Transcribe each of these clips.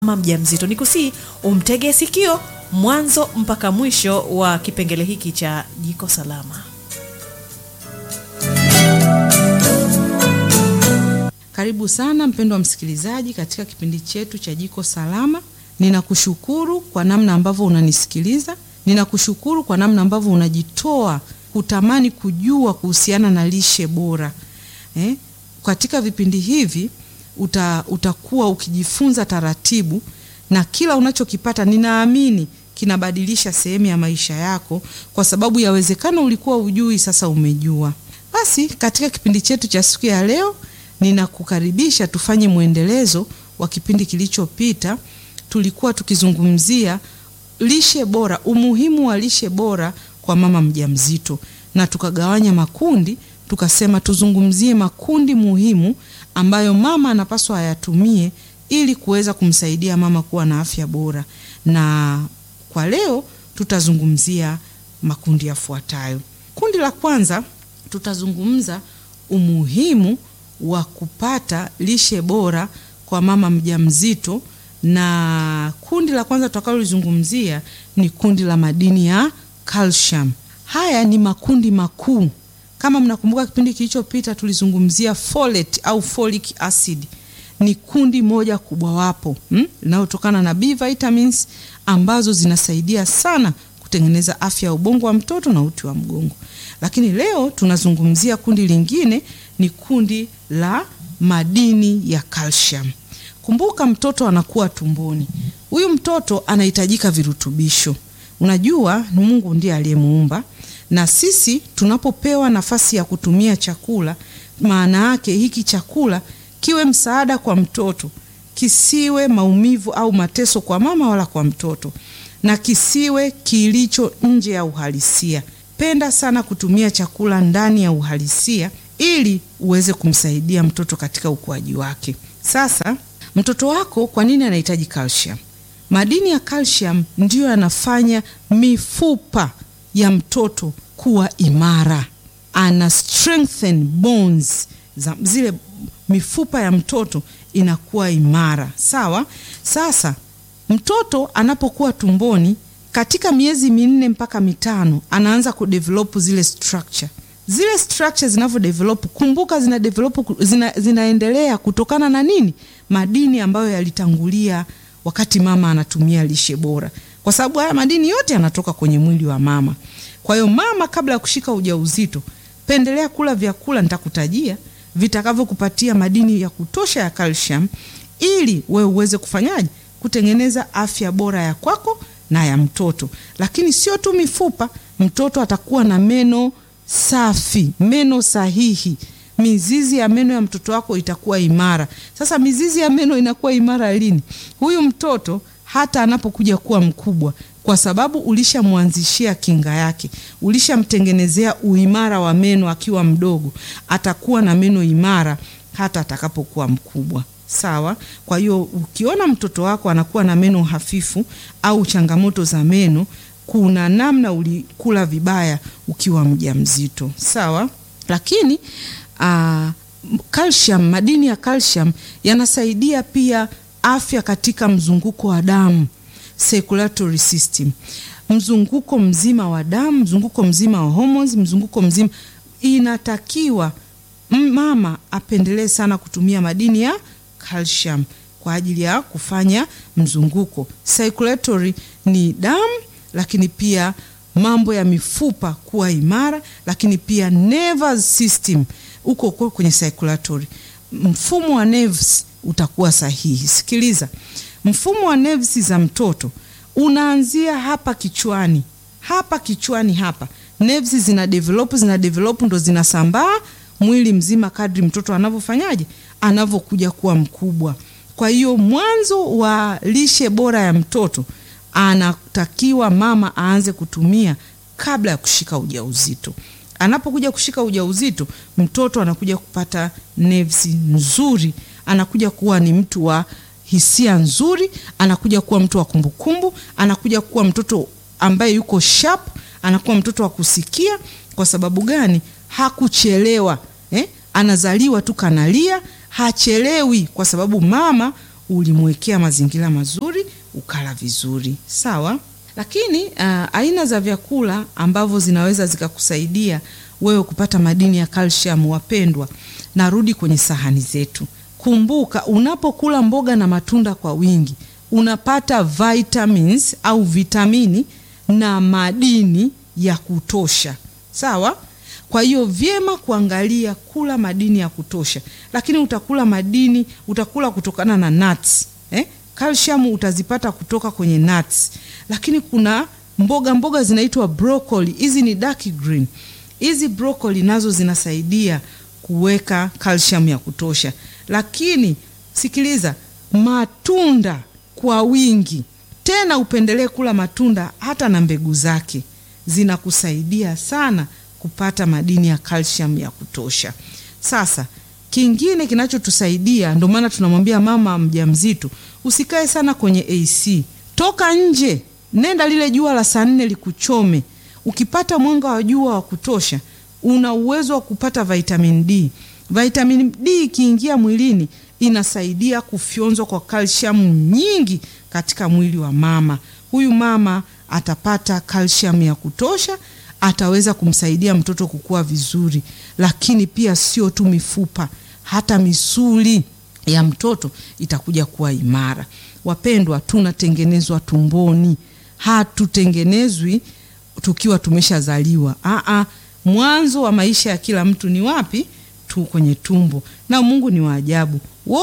mama mjamzito. Ni kusii umtege sikio mwanzo mpaka mwisho wa kipengele hiki cha jiko salama. Karibu sana mpendwa msikilizaji katika kipindi chetu cha jiko salama. Ninakushukuru kwa namna ambavyo unanisikiliza. Ninakushukuru kwa namna ambavyo unajitoa kutamani kujua kuhusiana na lishe bora eh? Katika vipindi hivi uta, utakuwa ukijifunza taratibu na kila unachokipata ninaamini kinabadilisha sehemu ya maisha yako, kwa sababu yawezekana ulikuwa ujui, sasa umejua. Basi katika kipindi chetu cha siku ya leo ninakukaribisha tufanye mwendelezo wa kipindi kilichopita. Tulikuwa tukizungumzia lishe bora, umuhimu wa lishe bora kwa mama mjamzito, na tukagawanya makundi, tukasema tuzungumzie makundi muhimu ambayo mama anapaswa ayatumie ili kuweza kumsaidia mama kuwa na afya bora. Na kwa leo tutazungumzia makundi yafuatayo. Kundi la kwanza tutazungumza umuhimu wa kupata lishe bora kwa mama mjamzito, na kundi la kwanza tutakalolizungumzia ni kundi la madini ya calcium. Haya ni makundi makuu. Kama mnakumbuka kipindi kilichopita tulizungumzia folate au folic acid, ni kundi moja kubwa wapo linalotokana hmm, na B vitamins ambazo zinasaidia sana kutengeneza afya ya ubongo wa mtoto na uti wa mgongo. Lakini leo tunazungumzia kundi lingine, ni kundi la madini ya calcium. Kumbuka mtoto anakuwa tumboni, huyu mtoto anahitajika virutubisho. Unajua Mungu ndiye aliyemuumba, na sisi tunapopewa nafasi ya kutumia chakula, maana yake hiki chakula kiwe msaada kwa mtoto, kisiwe maumivu au mateso kwa mama wala kwa mtoto, na kisiwe kilicho nje ya uhalisia. Penda sana kutumia chakula ndani ya uhalisia ili uweze kumsaidia mtoto katika ukuaji wake. Sasa mtoto wako kwa nini anahitaji calcium? Madini ya calcium ndiyo yanafanya mifupa ya mtoto kuwa imara, ana strengthen bones za zile mifupa ya mtoto inakuwa imara. Sawa. Sasa mtoto anapokuwa tumboni katika miezi minne mpaka mitano anaanza kudevelop zile structure. Zile structure zinavyo develop, kumbuka zina develop, zina, zinaendelea kutokana na nini? Madini ambayo yalitangulia wakati mama anatumia lishe bora, kwa sababu haya madini yote yanatoka kwenye mwili wa mama. Kwa hiyo mama, kabla ya kushika ujauzito, pendelea kula vyakula nitakutajia vitakavyokupatia madini ya kutosha ya calcium, ili wewe uweze kufanyaje, kutengeneza afya bora ya kwako na ya mtoto. Lakini sio tu mifupa, mtoto atakuwa na meno safi, meno sahihi. Mizizi ya meno ya mtoto wako itakuwa imara. Sasa mizizi ya meno inakuwa imara lini? Huyu mtoto hata anapokuja kuwa mkubwa, kwa sababu ulishamwanzishia kinga yake, ulishamtengenezea uimara wa meno akiwa mdogo, atakuwa na meno imara hata atakapokuwa mkubwa. Sawa. Kwa hiyo ukiona mtoto wako anakuwa na meno hafifu au changamoto za meno, kuna namna ulikula vibaya ukiwa mjamzito. Sawa. Lakini uh, calcium, madini ya calcium yanasaidia pia afya katika mzunguko wa damu, circulatory system, mzunguko mzima wa damu, mzunguko mzima wa hormones, mzunguko mzima. Inatakiwa mama apendelee sana kutumia madini ya calcium kwa ajili ya kufanya mzunguko. Circulatory ni damu, lakini pia mambo ya mifupa kuwa imara, lakini pia nervous system uko kwenye circulatory. Mfumo wa nerves utakuwa sahihi. Sikiliza, mfumo wa nerves za mtoto unaanzia hapa kichwani, hapa kichwani hapa, nerves zina develop, zina develop ndo zinasambaa mwili mzima kadri mtoto anavyofanyaje, anavyokuja kuwa mkubwa. Kwa hiyo mwanzo wa lishe bora ya mtoto anatakiwa mama aanze kutumia kabla ya kushika ujauzito. Anapokuja kushika ujauzito, mtoto anakuja kupata nerves nzuri, anakuja kuwa ni mtu wa hisia nzuri, anakuja kuwa mtu wa kumbukumbu, anakuja kuwa mtoto ambaye yuko sharp, anakuwa mtoto wa kusikia. Kwa sababu gani? Hakuchelewa eh? Anazaliwa tu kanalia, hachelewi, kwa sababu mama ulimwekea mazingira mazuri, ukala vizuri, sawa. Lakini uh, aina za vyakula ambavyo zinaweza zikakusaidia wewe kupata madini ya calcium, wapendwa, narudi kwenye sahani zetu. Kumbuka, unapokula mboga na matunda kwa wingi unapata vitamins au vitamini na madini ya kutosha, sawa. Kwa hiyo vyema kuangalia kula madini ya kutosha, lakini utakula madini, utakula kutokana na nuts eh? Calcium utazipata kutoka kwenye nuts, lakini kuna mboga mboga zinaitwa broccoli. Hizi ni dark green. Hizi broccoli nazo zinasaidia kuweka calcium ya kutosha, lakini sikiliza, matunda kwa wingi, tena upendelee kula matunda hata na mbegu zake, zinakusaidia sana kupata madini ya calcium ya kutosha. Sasa kingine kinachotusaidia, ndio maana tunamwambia mama mjamzito usikae sana kwenye AC, toka nje, nenda lile jua la saa nne likuchome. Ukipata mwanga wa jua wa kutosha, una uwezo wa kupata vitamin D. Vitamin D ikiingia mwilini inasaidia kufyonzwa kwa calcium nyingi katika mwili wa mama. Huyu mama atapata calcium ya kutosha, ataweza kumsaidia mtoto kukua vizuri, lakini pia sio tu mifupa, hata misuli ya mtoto itakuja kuwa imara. Wapendwa, tunatengenezwa tumboni, hatutengenezwi tukiwa tumeshazaliwa. Aa, mwanzo wa maisha ya kila mtu ni wapi? Tu kwenye tumbo. Na Mungu ni wa ajabu,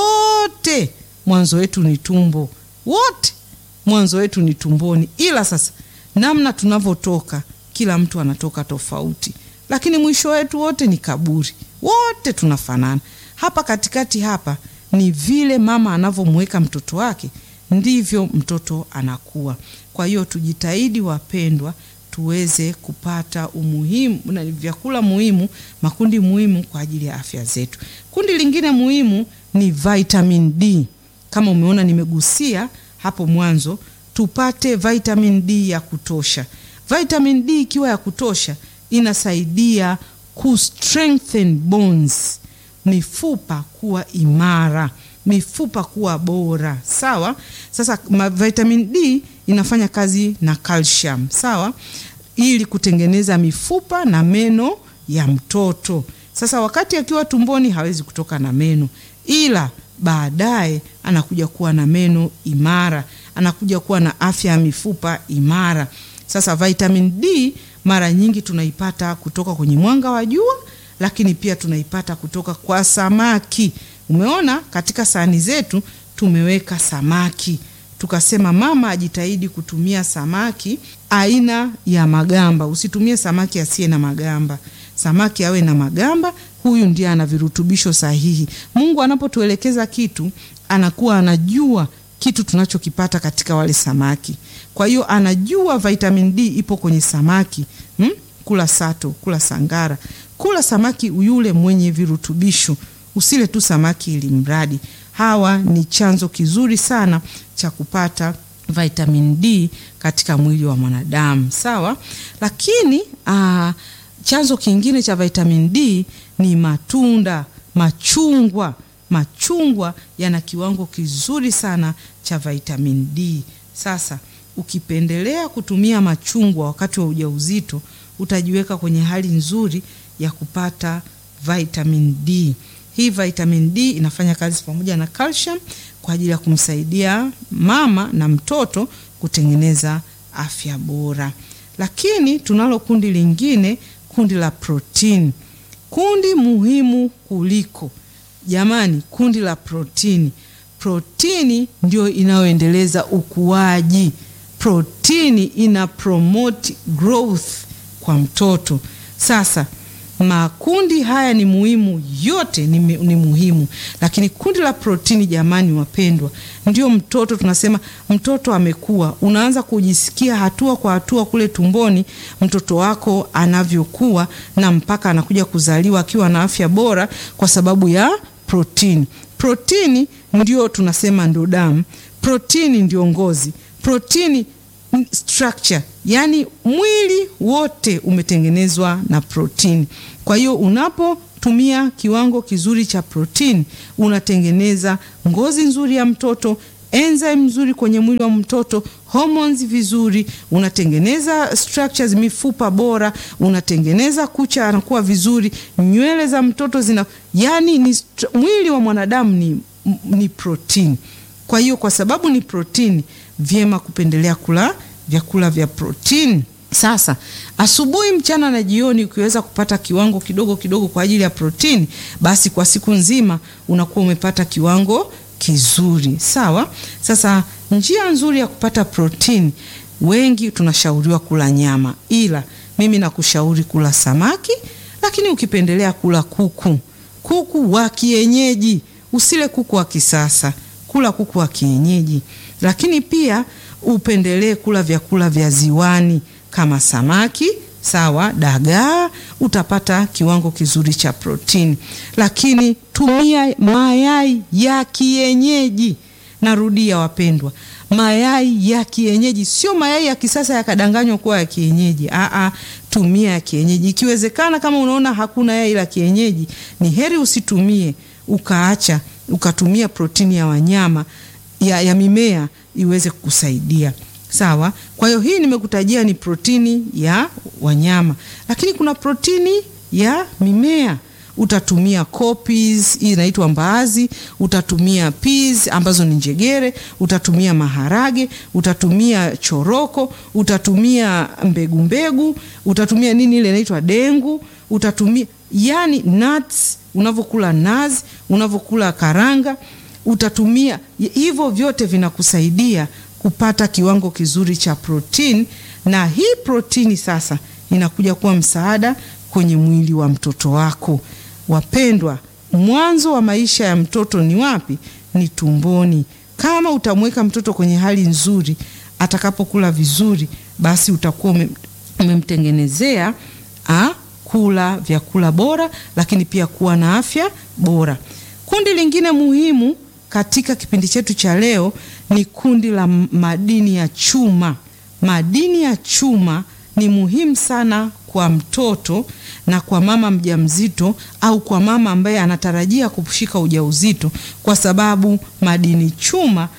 wote mwanzo wetu ni tumbo, wote mwanzo wetu ni tumboni, ila sasa namna tunavyotoka, kila mtu anatoka tofauti, lakini mwisho wetu wote ni kaburi, wote tunafanana. Hapa katikati hapa ni vile mama anavyomweka mtoto wake ndivyo mtoto anakuwa. Kwa hiyo tujitahidi wapendwa, tuweze kupata umuhimu na vyakula muhimu, makundi muhimu kwa ajili ya afya zetu. Kundi lingine muhimu ni vitamin D. Kama umeona nimegusia hapo mwanzo, tupate vitamin D ya kutosha. Vitamin D ikiwa ya kutosha inasaidia ku strengthen bones, mifupa kuwa imara, mifupa kuwa bora. Sawa. Sasa vitamin D inafanya kazi na calcium, sawa, ili kutengeneza mifupa na meno ya mtoto. Sasa wakati akiwa tumboni hawezi kutoka na meno, ila baadaye anakuja kuwa na meno imara, anakuja kuwa na afya ya mifupa imara. Sasa vitamin D mara nyingi tunaipata kutoka kwenye mwanga wa jua, lakini pia tunaipata kutoka kwa samaki. Umeona katika sahani zetu tumeweka samaki, tukasema mama ajitahidi kutumia samaki aina ya magamba. Usitumie samaki asiye na magamba, samaki awe na magamba. Huyu ndiye ana virutubisho sahihi. Mungu anapotuelekeza kitu, anakuwa anajua kitu tunachokipata katika wale samaki. Kwa hiyo anajua vitamin D ipo kwenye samaki hmm? Kula sato, kula sangara, kula samaki yule mwenye virutubisho. Usile tu samaki ili mradi. Hawa ni chanzo kizuri sana cha kupata vitamin D katika mwili wa mwanadamu, sawa. Lakini aa, chanzo kingine cha vitamin D ni matunda, machungwa. Machungwa yana kiwango kizuri sana cha vitamin D. Sasa ukipendelea kutumia machungwa wakati wa ujauzito, utajiweka kwenye hali nzuri ya kupata vitamin D. Hii vitamin D inafanya kazi pamoja na calcium kwa ajili ya kumsaidia mama na mtoto kutengeneza afya bora. Lakini tunalo kundi lingine, kundi la protini, kundi muhimu kuliko jamani, kundi la protini. Protini ndio inayoendeleza ukuaji. Protini ina promote growth kwa mtoto. Sasa makundi haya ni muhimu, yote ni, ni muhimu, lakini kundi la protini, jamani wapendwa, ndio mtoto tunasema mtoto amekuwa, unaanza kujisikia hatua kwa hatua kule tumboni mtoto wako anavyokuwa na mpaka anakuja kuzaliwa akiwa na afya bora kwa sababu ya protini. Protini ndio tunasema ndo damu, protini ndio ngozi, protini structure, yani mwili wote umetengenezwa na protini. Kwa hiyo unapo tumia kiwango kizuri cha protini, unatengeneza ngozi nzuri ya mtoto, enzyme nzuri kwenye mwili wa mtoto, hormones vizuri, unatengeneza structures, mifupa bora, unatengeneza kucha anakuwa vizuri, nywele za mtoto zina, yani ni mwili wa mwanadamu ni, ni protini. Kwa hiyo kwa sababu ni protini, vyema kupendelea kula vyakula vya protini. Sasa asubuhi, mchana na jioni, ukiweza kupata kiwango kidogo kidogo kwa ajili ya protini, basi kwa siku nzima unakuwa umepata kiwango kizuri. Sawa. Sasa njia nzuri ya kupata protini, wengi tunashauriwa kula nyama, ila mimi nakushauri kula samaki, lakini ukipendelea kula kuku, kuku wa kienyeji, usile kuku wa kisasa, kula kuku wa kienyeji, lakini pia upendelee kula vyakula vya ziwani kama samaki sawa, dagaa, utapata kiwango kizuri cha protini. Lakini tumia mayai ya kienyeji. Narudia wapendwa, mayai ya kienyeji, sio mayai ya kisasa yakadanganywa kuwa ya kienyeji. Aa, tumia ya kienyeji. Ikiwezekana, kama unaona hakuna yai la kienyeji, ni heri usitumie, ukaacha ukatumia protini ya wanyama ya, ya mimea iweze kukusaidia. Sawa. Kwa hiyo hii nimekutajia ni protini ya wanyama, lakini kuna protini ya mimea. Utatumia cowpeas, hii inaitwa mbaazi, utatumia peas ambazo ni njegere, utatumia maharage, utatumia choroko, utatumia mbegu mbegu, utatumia nini ile inaitwa dengu, utatumia yani nuts, unavyokula nazi, unavyokula karanga, utatumia hivyo, vyote vinakusaidia kupata kiwango kizuri cha protini, na hii protini sasa inakuja kuwa msaada kwenye mwili wa mtoto wako. Wapendwa, mwanzo wa maisha ya mtoto ni wapi? Ni tumboni. Kama utamweka mtoto kwenye hali nzuri, atakapokula vizuri, basi utakuwa umemtengenezea kula vyakula bora, lakini pia kuwa na afya bora. Kundi lingine muhimu katika kipindi chetu cha leo ni kundi la madini ya chuma. Madini ya chuma ni muhimu sana kwa mtoto na kwa mama mjamzito au kwa mama ambaye anatarajia kushika ujauzito, kwa sababu madini chuma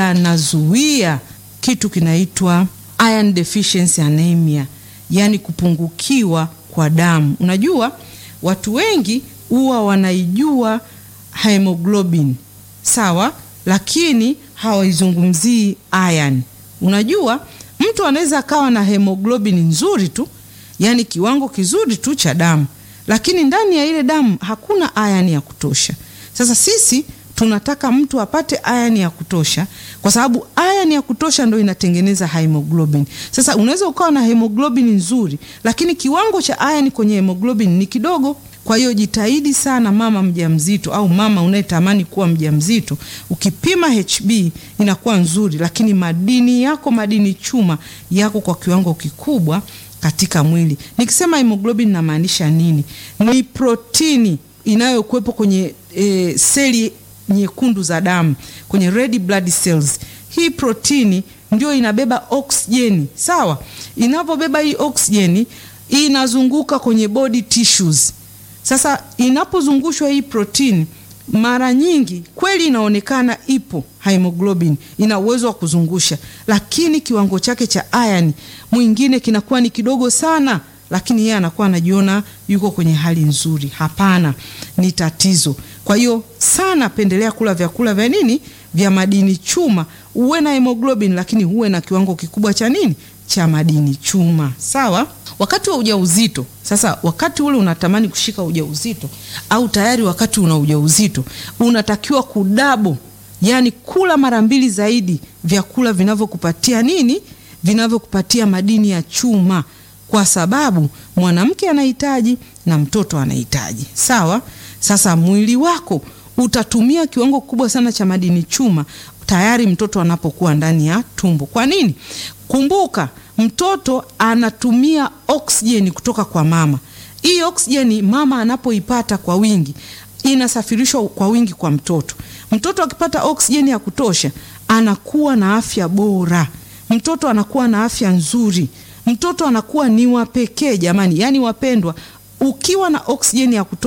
yanazuia kitu kinaitwa iron deficiency anemia, yani kupungukiwa kwa damu. Unajua watu wengi huwa wanaijua hemoglobin sawa, lakini hawaizungumzii iron. Unajua mtu anaweza akawa na hemoglobin nzuri tu, yaani kiwango kizuri tu cha damu, lakini ndani ya ile damu hakuna iron ya kutosha. Sasa sisi tunataka mtu apate iron ya kutosha, kwa sababu iron ya kutosha ndo inatengeneza hemoglobin. Sasa unaweza ukawa na hemoglobin nzuri, lakini kiwango cha iron kwenye hemoglobin ni kidogo. Kwa hiyo jitahidi sana mama mjamzito au mama unayetamani kuwa mjamzito, ukipima HB inakuwa nzuri, lakini madini yako, madini chuma yako kwa kiwango kikubwa katika mwili. Nikisema hemoglobin namaanisha nini? Ni protini inayokuwepo kwenye e, seli nyekundu za damu, kwenye red blood cells. Hii protini ndio inabeba oksijeni, sawa. Inavyobeba hii oksijeni inazunguka kwenye body tissues sasa inapozungushwa hii protini, mara nyingi kweli inaonekana ipo hemoglobin, ina uwezo wa kuzungusha, lakini kiwango chake cha iron mwingine kinakuwa ni kidogo sana, lakini yeye anakuwa anajiona yuko kwenye hali nzuri. Hapana, ni tatizo. Kwa hiyo sana pendelea kula vyakula vya nini, vya madini chuma, uwe na hemoglobin, lakini uwe na kiwango kikubwa cha nini, cha madini chuma. Sawa. Wakati wa ujauzito sasa, wakati ule unatamani kushika ujauzito au tayari wakati una ujauzito, unatakiwa kudabo, yani kula mara mbili zaidi vyakula vinavyokupatia nini, vinavyokupatia madini ya chuma, kwa sababu mwanamke anahitaji na mtoto anahitaji. Sawa. Sasa mwili wako utatumia kiwango kikubwa sana cha madini chuma tayari mtoto anapokuwa ndani ya tumbo. Kwa nini? Kumbuka mtoto anatumia oksijeni kutoka kwa mama. Hii oksijeni mama anapoipata kwa wingi inasafirishwa kwa wingi kwa mtoto. Mtoto akipata oksijeni ya kutosha anakuwa na afya bora, mtoto anakuwa na afya nzuri, mtoto anakuwa ni wa pekee jamani. Yaani wapendwa, ukiwa na oksijeni ya kutosha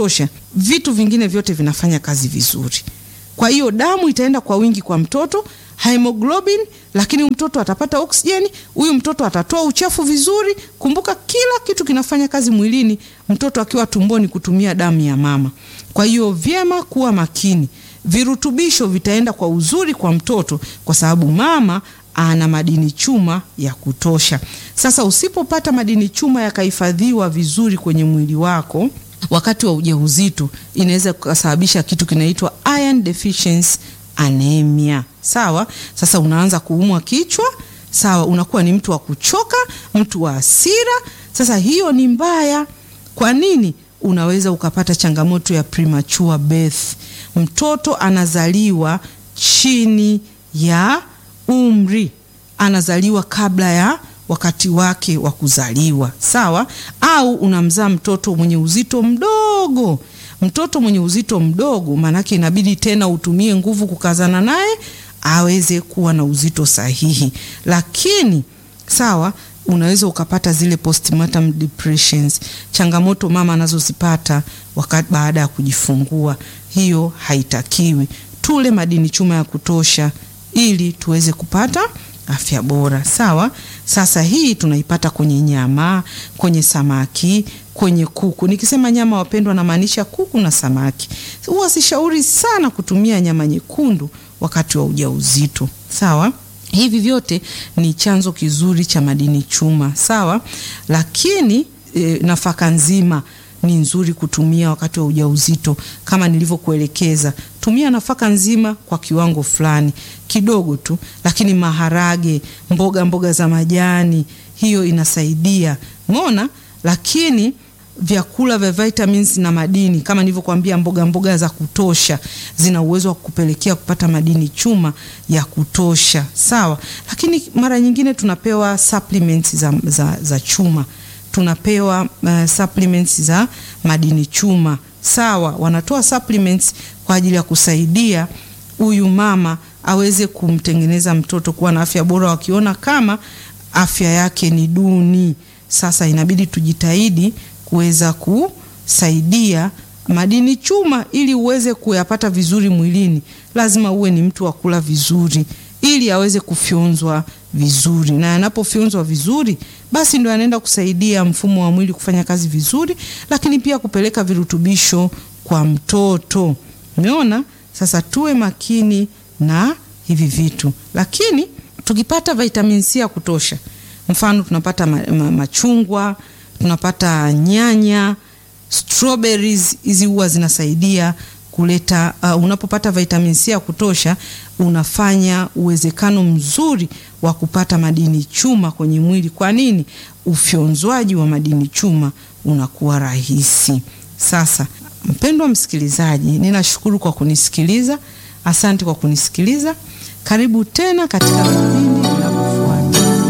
vitu vingine vyote vinafanya kazi vizuri. Kwa hiyo damu itaenda kwa wingi kwa mtoto, hemoglobin, lakini mtoto atapata oksijeni, huyu mtoto atatoa uchafu vizuri. Kumbuka kila kitu kinafanya kazi mwilini mtoto akiwa tumboni kutumia damu ya mama. Kwa hiyo vyema kuwa makini, virutubisho vitaenda kwa uzuri kwa mtoto kwa sababu mama ana madini chuma ya kutosha. Sasa usipopata madini chuma yakahifadhiwa vizuri kwenye mwili wako wakati wa ujauzito, inaweza kusababisha kitu kinaitwa iron deficiency anemia. Sawa, sasa unaanza kuumwa kichwa, sawa, unakuwa ni mtu wa kuchoka, mtu wa hasira. Sasa hiyo ni mbaya. Kwa nini? Unaweza ukapata changamoto ya premature birth, mtoto anazaliwa chini ya umri, anazaliwa kabla ya wakati wake wa kuzaliwa, sawa. Au unamzaa mtoto mwenye uzito mdogo. Mtoto mwenye uzito mdogo, maanake inabidi tena utumie nguvu kukazana naye aweze kuwa na uzito sahihi, lakini sawa unaweza ukapata zile postpartum depressions, changamoto mama anazozipata wakati baada ya kujifungua. Hiyo haitakiwi. Tule madini chuma ya kutosha ili tuweze kupata afya bora. Sawa. Sasa hii tunaipata kwenye nyama, kwenye samaki, kwenye kuku. Nikisema nyama, wapendwa, namaanisha kuku na samaki. Huwa sishauri sana kutumia nyama nyekundu wakati wa ujauzito. Sawa. Hivi vyote ni chanzo kizuri cha madini chuma, sawa. Lakini e, nafaka nzima ni nzuri kutumia wakati wa ujauzito kama nilivyokuelekeza. Tumia nafaka nzima kwa kiwango fulani kidogo tu, lakini maharage, mboga mboga za majani, hiyo inasaidia mona. Lakini vyakula vya vitamins na madini kama nilivyokuambia, mboga mboga za kutosha zina uwezo wa kupelekea kupata madini chuma ya kutosha, sawa. Lakini mara nyingine tunapewa supplements za, za, za chuma tunapewa uh, supplements za madini chuma sawa. Wanatoa supplements kwa ajili ya kusaidia huyu mama aweze kumtengeneza mtoto kuwa na afya bora, wakiona kama afya yake ni duni. Sasa inabidi tujitahidi kuweza kusaidia madini chuma ili uweze kuyapata vizuri mwilini. Lazima uwe ni mtu wa kula vizuri ili aweze kufyonzwa vizuri, na anapofyonzwa vizuri, basi ndo anaenda kusaidia mfumo wa mwili kufanya kazi vizuri, lakini pia kupeleka virutubisho kwa mtoto. Umeona? Sasa tuwe makini na hivi vitu, lakini tukipata vitamin C ya kutosha, mfano tunapata ma ma machungwa, tunapata nyanya, strawberries, hizi huwa zinasaidia kuleta uh, unapopata vitamin C ya kutosha unafanya uwezekano mzuri wa kupata madini chuma kwenye mwili. Kwa nini? Ufyonzwaji wa madini chuma unakuwa rahisi. Sasa mpendwa msikilizaji, ninashukuru kwa kunisikiliza. Asante kwa kunisikiliza. Karibu tena katika vipindi vinavyofuata.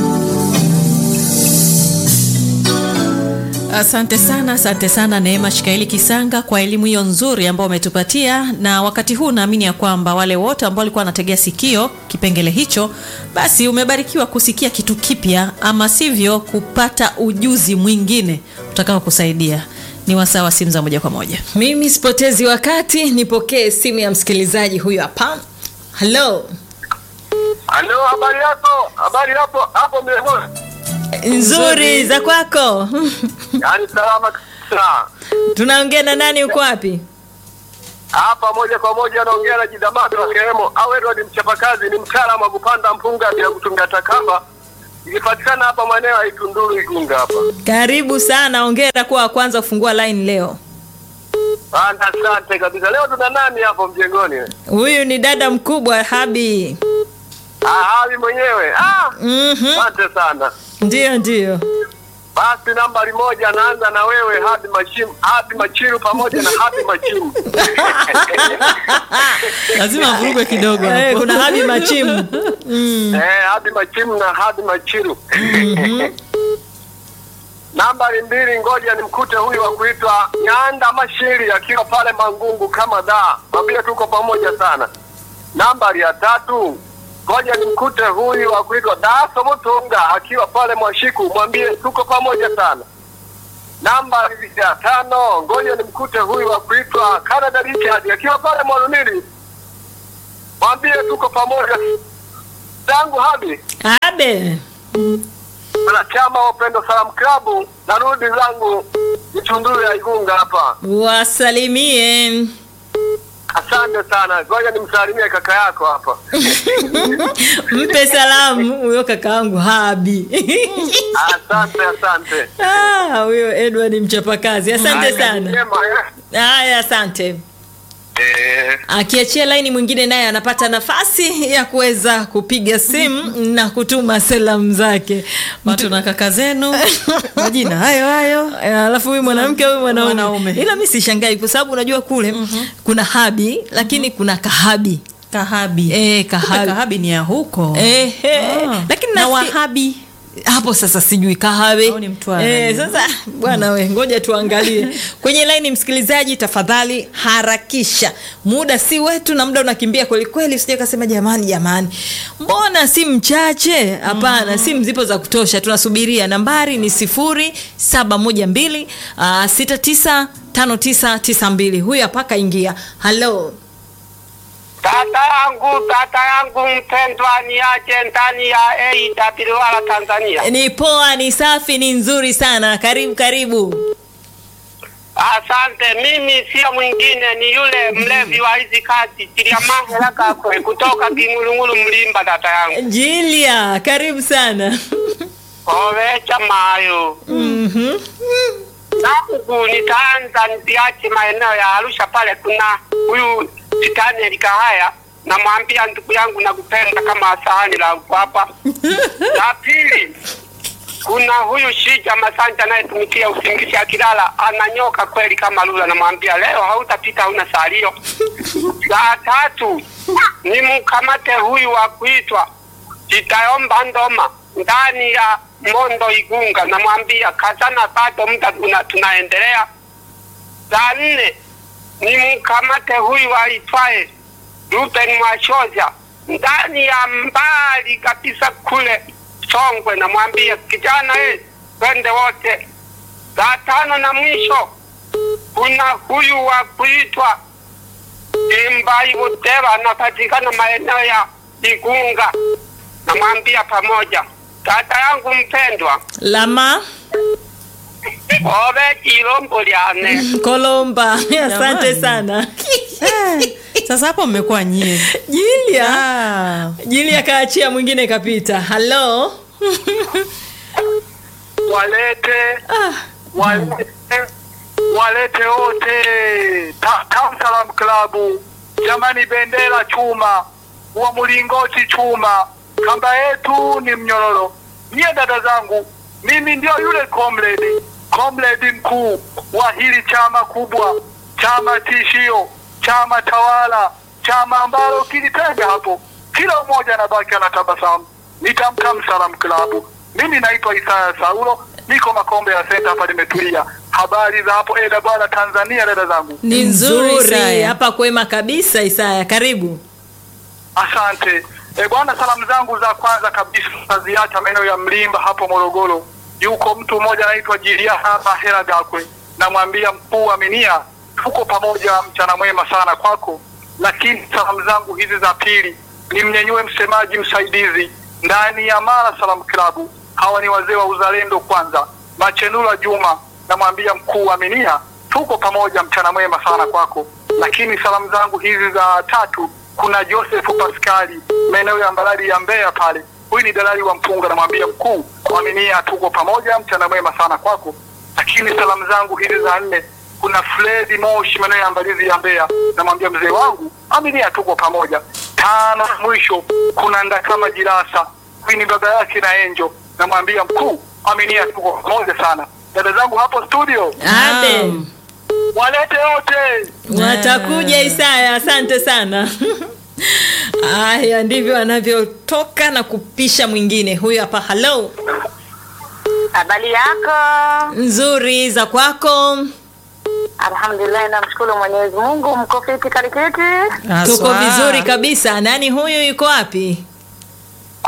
Asante sana, asante sana Neema Shikaili Kisanga kwa elimu hiyo nzuri ambayo umetupatia, na wakati huu naamini ya kwamba wale wote ambao walikuwa wanategea sikio kipengele hicho, basi umebarikiwa kusikia kitu kipya, ama sivyo kupata ujuzi mwingine utakao kusaidia. Ni wasaa wa simu za moja kwa moja. Mimi sipotezi wakati, nipokee simu ya msikilizaji huyu hapa. Halo, Halo, habari yako? Habari hapo hapo mlangoni? nzuri za kwako? Yaani salama kabisa. Tunaongea na nani? Uko wapi? Hapa moja kwa moja naongea na Jidamado wa Kiremo au Edward mchapakazi, ni mtaalamu wa kupanda mpunga bila kutumia takamba. Ikipatikana hapa maeneo ya Itunduru Igunga hapa. Karibu sana, ongera kuwa wa kwanza kufungua line leo. Bana, asante kabisa. Leo tuna nani hapo mjengoni? Huyu ni dada mkubwa Habi. Ah, Habi mwenyewe. Ah, Mhm. asante sana. Ndio, ndio. Basi nambari moja naanza na wewe Habi Machimu, Habi Machiru pamoja na Habi Machimu. Lazima avurugwe kidogo Eh, hapo. kuna Habi Machimu. Eh, Habi Machimu na Habi Machiru. Nambari mbili, ngoja nimkute huyu wa kuitwa Nyanda Mashiri akiwa pale Mangungu kama daa, mwambie tuko pamoja sana. Nambari ya tatu, ngoja nimkute huyu wa kuitwa Daso Mutunga akiwa pale Mwashiku, mwambie tuko pamoja sana. Namba ya tano, ngoja nimkute huyu wa kuitwa Canada Richard akiwa pale Mwanunili. Mwambie tuko pamoja. Tangu habi abe wanachama wa Upendo Salamu Klabu, narudi zangu Itunduru ya Igunga hapa. wasalimie Asante sana, ngoja nimsalimie kaka yako hapa. mpe salamu huyo kakaangu habi Asante, asante. Ah, huyo edward mchapakazi asante sana Njema, eh? haya asante Eh, akiachia laini mwingine naye anapata nafasi ya kuweza kupiga simu na kutuma salamu zake watu na kaka zenu majina hayo hayo Eh, alafu huyu mwanamke huyu mwanaume Mwanaume. ila mi sishangai kwa sababu unajua kule kuna habi lakini kuna kahabi kahabi Eh, Kumbe kahabi. kahabi ni ya huko Ehe. Ah. lakini na nasi- wahabi hapo sasa sijui kahawe Au ni Mtwara eh, hiyo? sasa bwana we ngoja tuangalie kwenye laini msikilizaji tafadhali harakisha muda si wetu na muda unakimbia kwelikweli usije kasema jamani jamani mbona si mchache hapana simu zipo za kutosha tunasubiria nambari ni sifuri saba moja mbili ah, sita tisa tano tisa tisa mbili huyu hapa kaingia halo Tata yangu, tata yangu mpendwa, ni aje ndani ya AWR Tanzania. ni poa ni safi ni nzuri sana karibu karibu Asante. Mimi sio mwingine, ni yule mlevi wa hizi kazi Chiliamahela Kakwe kutoka Kingulungulu Mlimba. Tata yangu jilia karibu sana ovecha mayo Mhm. nangu nitaanza niziache maeneo ya Arusha pale, kuna huyu Daniel Kahaya, namwambia ndugu yangu nakupenda kama sahani la uko hapa. La pili kuna huyu Shija Masanja anayetumikia usingizi akilala ananyoka kweli kama lula, namwambia leo hautapita, hauna salio. La tatu ni mkamate huyu wa kuitwa Jitayomba Ndoma ndani ya Mondo Igunga, namwambia kazana, bado muda tuna, tunaendelea. La nne ni mkamate huyu aitwaye Ruben Mwashoja ndani ya mbali kabisa kule Songwe, namwambia kijana, eh, twende wote. La tano na mwisho kuna huyu wa kuitwa Imbai Butera, anapatikana maeneo ya Igunga, namwambia pamoja. Tata yangu mpendwa, lama obe ilombo lyane kolomba asante Jamani. sana Eh, sasa hapo mmekuwa nyie jilia Ah. jilia kaachia mwingine kapita halo walete ah, walete walete wote Ta- Tam Salam Klabu, jamani, bendera chuma, wa mlingoti chuma, kamba yetu ni mnyororo. Nyie dada zangu, mimi ndio yule comrade comrade mkuu wa hili chama kubwa, chama tishio, chama tawala, chama ambalo kilitaja hapo, kila mmoja anabaki anatabasamu. Ni Tam Tam Salam Klabu. Mimi naitwa Isaya Saulo, niko Makombe ya Senta hapa, nimetulia. Habari za hapo Eda bwana Tanzania, dada zangu. Ni nzuri, Isaya. hapa kwema kabisa isaya karibu Asante e, bwana. Salamu zangu za kwanza kabisa naziacha maeneo ya Mlimba hapo Morogoro. Yuko mtu mmoja anaitwa Jilia hapa Hera Gakwe, namwambia mkuu Aminia, tuko pamoja, mchana mwema sana kwako. Lakini salamu zangu hizi za pili nimnyenyue msemaji msaidizi ndani ya Mara Salamu Klabu. Hawa ni wazee wa uzalendo kwanza, Machenula Juma, namwambia mkuu Aminia, tuko pamoja, mchana mwema sana kwako. Lakini salamu zangu hizi za tatu kuna Joseph Paskali maeneo ya Mbalali ya Mbeya pale. Huyu ni dalali wa mpunga, namwambia mkuu Aminia, tuko pamoja, mchana mwema sana kwako. Lakini salamu zangu hizi za nne kuna Fredi Moshi maeneo ya Mbalizi ya Mbeya, namwambia mzee wangu Aminia, tuko pamoja. Tano na mwisho kuna Ndakama Jirasa, huyu ni baba yake na Enjo, namwambia mkuu Aminia, tuko pamoja sana. Dada zangu hapo studio, abe walete wote. watakuja isaya asante sana haya ndivyo anavyotoka na kupisha mwingine huyu hapa halo Habari yako? nzuri za kwako Alhamdulillah, namshukuru Mwenyezi Mungu. Mko fiti karikiti? tuko Haswa. vizuri kabisa nani huyu yuko wapi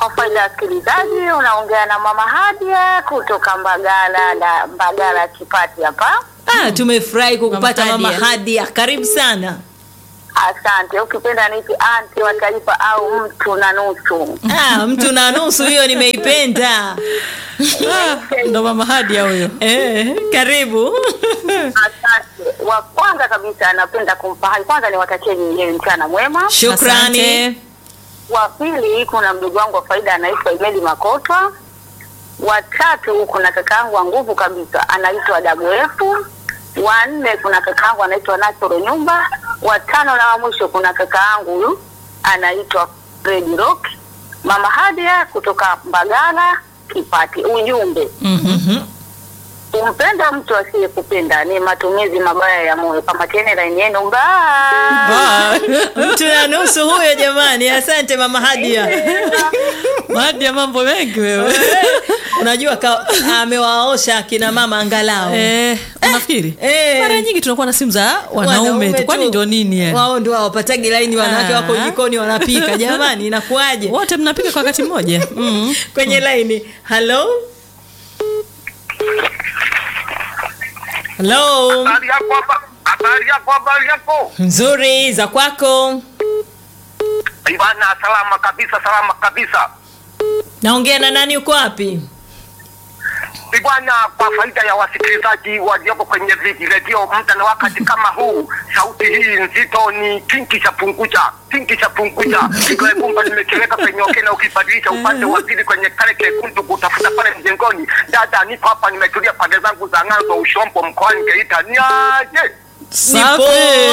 Kwa faida ya wasikilizaji, unaongea na Mama Hadia kutoka Mbagala na Mbagala Kipati hapa. Ah, tumefurahi kukupata Mama mama Hadia. Hadia, karibu sana. Asante. Ukipenda nipi anti wa taifa au mtu na nusu. Ah, mtu na nusu hiyo nimeipenda. ndo mama hadia huyo Eh, karibu. Asante. Wa kwanza kabisa napenda kumpa hai, kwanza niwatakie nyingine mchana mwema. Shukrani. Asante. Wa pili kuna mdogo wangu wa faida anaitwa Imeli Makotwa. Wa tatu kuna kakaangu wa nguvu kabisa anaitwa Dagoefu. Wa nne kuna kakaangu anaitwa Nasoro Nyumba. Wa tano na wa mwisho kuna kakaangu huyu anaitwa Fred Rock. Mama Hadia kutoka Mbagala Kipati. Ujumbe kumpenda mtu asiyekupenda ni matumizi mabaya ya moyo. Kamateni laini yenu mbaya. Mtu na nusu huyo jamani. Asante mama Hadia. hadia mambo mengi wewe Unajua ka- amewaosha akina mama angalau. eh, unafikiri Eh. mara nyingi tunakuwa na simu za wanaume tu kwani tu. ndio nini eh? Wao ndio hawapatagi laini, wanawake Ah. wako jikoni wanapika. Jamani, inakuwaje? wote mnapika kwa wakati mmoja mm. Kwenye laini. Hello? Hello? Habari yako hapa, habari yako, habari yako. Nzuri za kwako. Ibana, salama kabisa, salama kabisa. Naongea na nani uko wapi? Bwana, kwa faida ya wasikilizaji waliopo kwenye viji redio muda na wakati kama huu, sauti hii nzito ni kinki cha punguja, kinki cha punguja. Kigoe kumba nimekiweka kwenye okena, ukibadilisha upande wa pili kwenye kale kekundu kutafuta pale mjengoni. Dada, niko hapa nimetulia pande zangu za ng'anzo Ushombo mkoani Geita. Niaje? Safi.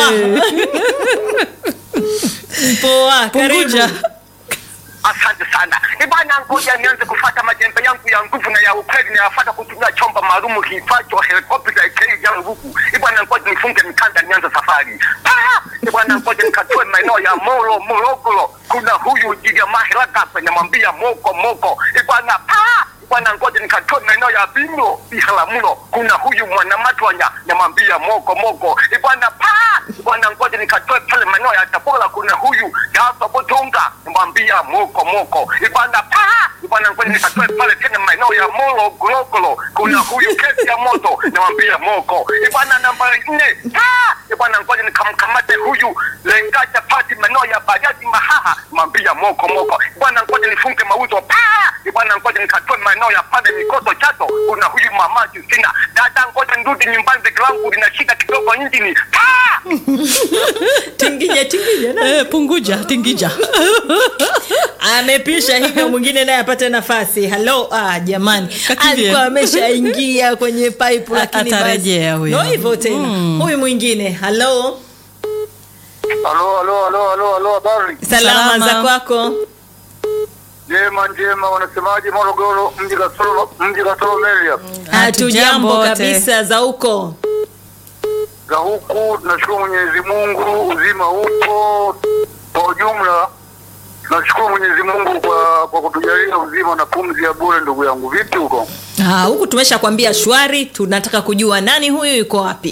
Poa, karibu. Punguja. Asante sana. Ibana, ngoja nianze kufata majembe yangu ya nguvu na ya ukweli na yafata kutumia chombo maalum kiitwacho helikopta ikei ya nguvu. Ibana, ngoja nifunge mikanda nianze safari. Ah! Ibana, ngoja nikatue maeneo ya Moro, Morogoro. Kuna huyu Jiliama Hilaka namwambia moko moko. Ibana, ah! Bwana ngoja nikatoe maeneo ya Bino Biharamulo. Kuna huyu mwanamatwanya namwambia moko moko. Bwana pa bwana ngoja nikatoe pale maeneo ya Tabora. Kuna huyu Dafa Botonga namwambia moko moko. Bwana pa bwana ngoja nikatoe pale tena maeneo ya Molo Gologolo. Kuna huyu kesi ya moto namwambia moko. Bwana namba nne pa bwana ngoja nikamkamate huyu lenga chapati maeneo ya Bariadi Mahaha namwambia moko moko. Bwana ngoja nifunge mauzo pa bwana ngoja nikatoe maeneo ya pale mikoto chato kuna huyu mama Justina dada ngoja nirudi nyumbani begi langu lina shida kidogo injini pa Tingija tingija. na- eh, punguja tingija Amepisha hivyo mwingine naye apate nafasi. Hello, ah jamani. Kakimbia. Alikuwa ameshaingia kwenye pipe lakini Atarejea basi. huyo. Ndio hivyo tena. Huyu mwingine. Hello. halo halo halo halo halo habari Salama, Salama. za kwako. njema njema wanasemaje Morogoro mji kasoro mji kasoro Meria Hatujambo wote. kabisa za huko. za huku tunashukuru Mwenyezi Mungu uzima upo kwa ujumla tunashukuru Mwenyezi Mungu kwa kwa kutujalia uzima na pumzi ya bure ndugu yangu vipi huko Ah, huku tumeshakwambia shwari, tunataka kujua nani huyu yuko wapi.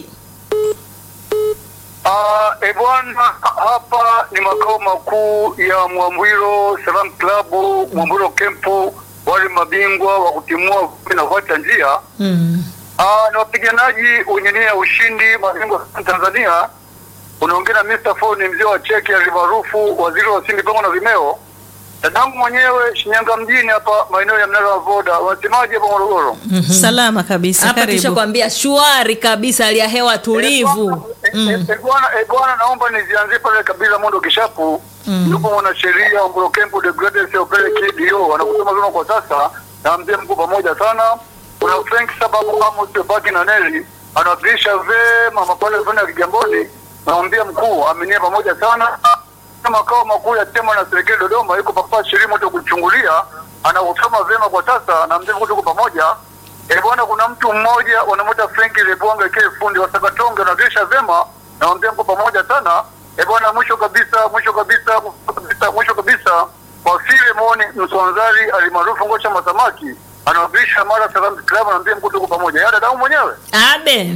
Ah, e bwana, hapa ni makao makuu ya Mwambwilo Salam Club, Mwambwilo Kempu, wale mabingwa wa kutimua vumbi na kuacha njia. Mm. Ah, ni wapiganaji wenye nia ya ushindi, mabingwa wa Tanzania. Unaongea na Mr. Ford, ni mzee wa cheki alimaarufu waziri wa usingi pamoja na vimeo. Dadangu mwenyewe Shinyanga mjini hapa maeneo ya mnara wa Voda. Wanasemaje hapa Morogoro? salama kabisa Hapa karibu tushakwambia shwari kabisa, hali ya hewa tulivu. Eh, eh, eh, bwana eh, bwana naomba nizianzie pale kabila mondo kishapu yupo mwanasheria wa Mburo Kempu de Greatest Opele KDO anakusema vyema kwa sasa na mzee mkuu pamoja sana kuna Frank sababu Amos Baki na Neli anawakilisha vema mapale fulani ya Kigamboni naambia mkuu aminie pamoja sana Na makao makuu ya tema na serikali Dodoma yuko papa shirimo tu kuchungulia anakusoma vyema kwa sasa na mzee mkuu tuko pamoja Eh, bwana kuna mtu mmoja wanamwita Frank Lebwanga ke fundi wa Sakatonge anagesha vema na wambia mko pamoja sana. Eh, bwana mwisho kabisa mwisho kabisa mwisho kabisa mwisho kabisa kwa file muone Msonzari alimaarufu Ngosha Masamaki anawakilisha Mara Salam Club anaambia mko tuko pamoja. Yada damu mwenyewe. Abe.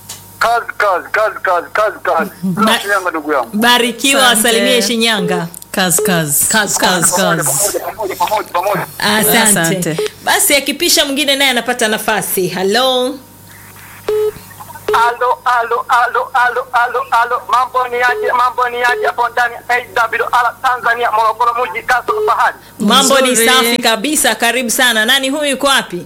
Kazi kazi kazi kazi kazi kazi. Ba- Shinyanga ndugu yangu. Barikiwa, Asante. wasalimie Shinyanga. kazi kazi Kazi, kazi kazi. kazi Pamoja, pamoja, pamoja. asante. Asante. basi akipisha mwingine naye anapata nafasi halo Alo, alo, alo, alo, alo, alo, mambo ni aje, mambo ni aje hapo ndani ya AWR Tanzania, Morogoro mji, Kasoro Bahari. mambo ni Nzuri. safi kabisa karibu sana nani huyu yuko wapi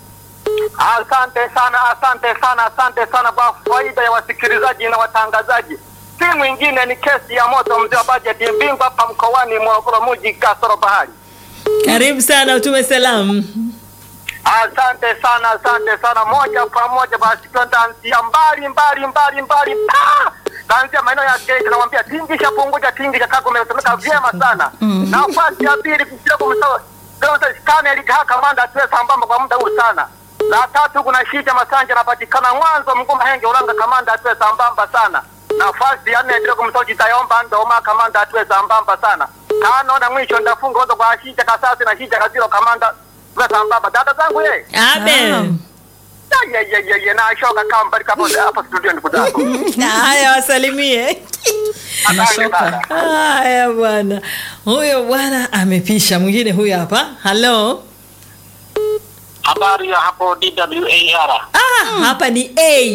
Asante sana, asante sana, asante sana kwa faida ya wasikilizaji na watangazaji. Si mwingine ni kesi ya moto, mzee wa bajeti, mbingwa hapa mkoani Morogoro mji, Kasoro Bahari. karibu sana utume salamu Asante sana, asante sana. Moja kwa moja basi tutaanzia mbali mbali mbali mbali, pa taanzia maeneo ya Geita, namwambia tingisha punguja tingisha, kako umesemeka vyema sana. Nafasi ya pili kusia kumsawa Stanley Kaha kamanda atuwe sambamba kwa muda huu sana. La tatu kuna Shija Masanja anapatikana Mwanzo Mgoma Henge Ulanga, kamanda atuwe sambamba sana. Nafasi ya nne ndio kumsao Jitayomba Ndoma, kamanda atuwe sambamba sana. Tano na mwisho ndafunga ozo kwa Shija Kasasi na Shija Kaziro, kamanda atuwe sambamba. Dada zangu ye abe Ya, ya, ya, ya, na shoka kama mbali hapo hapo studio ndugu zangu. Na haya wasalimie Asante sana. haya bwana huyo bwana amepisha mwingine huyo hapa halo Habari ya hapo DWAR. ah, hapa ni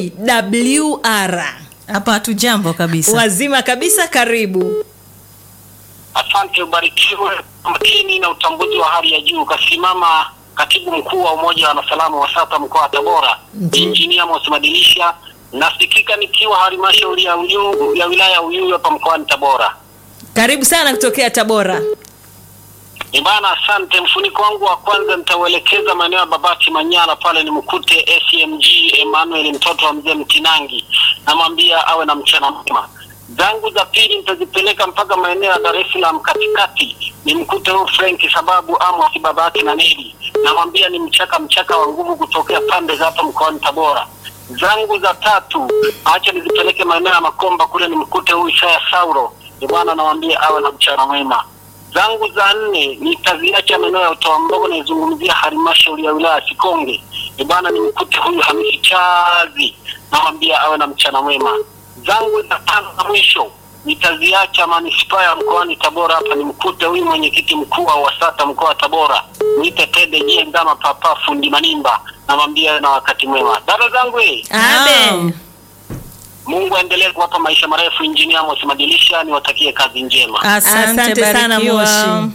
awr hapa hatujambo kabisa wazima kabisa karibu Asante, ubarikiwe makini na utambuzi wa hali ya juu. Kasimama katibu mkuu wa umoja wa wanasalamu wa SATA mkoa wa Tabora, injinia Mos Madilisha. Nasikika nikiwa halmashauri ya Uyuu ya wilaya ya Uyui hapa mkoani Tabora. karibu sana kutokea tabora Ni bana, asante. Mfuniko wangu wa kwanza nitauelekeza maeneo ya Babati Manyara, pale ni mkute SMG Emmanuel mtoto wa mzee Mtinangi, namwambia awe na mchana mwema. Zangu za pili nitazipeleka mpaka maeneo ya Dar es Salaam katikati, ni mkute huyu Frank sababu Amos Babati na Neli, namwambia ni mchaka mchaka wa nguvu kutokea pande za hapa mkoani Tabora. Zangu za tatu acha nizipeleke maeneo ya Makomba, kule ni mkute huyu Isaya Sauro, ni bwana, namwambia awe na mchana mwema zangu za nne nitaziacha maeneo ya utoa mdogo, naizungumzia halmashauri ya wilaya ya Sikonge. E bwana, nimkute huyu Hamisi Chazi, namwambia awe na mchana mwema. Zangu za tano na mwisho nitaziacha manispaa ya mkoani Tabora, hapa nimkute huyu mwenyekiti mkuu wa WASATA mkoa wa Tabora, mwite Tede Jie Ndama Papa Fundi Manimba, namwambia awe na wakati mwema. Dada zangu eh, abe Mungu aendelee kuwapa maisha marefu. Injinia Amos Madilisha, niwatakie kazi njema. asante, asante sana barikiwa. moshi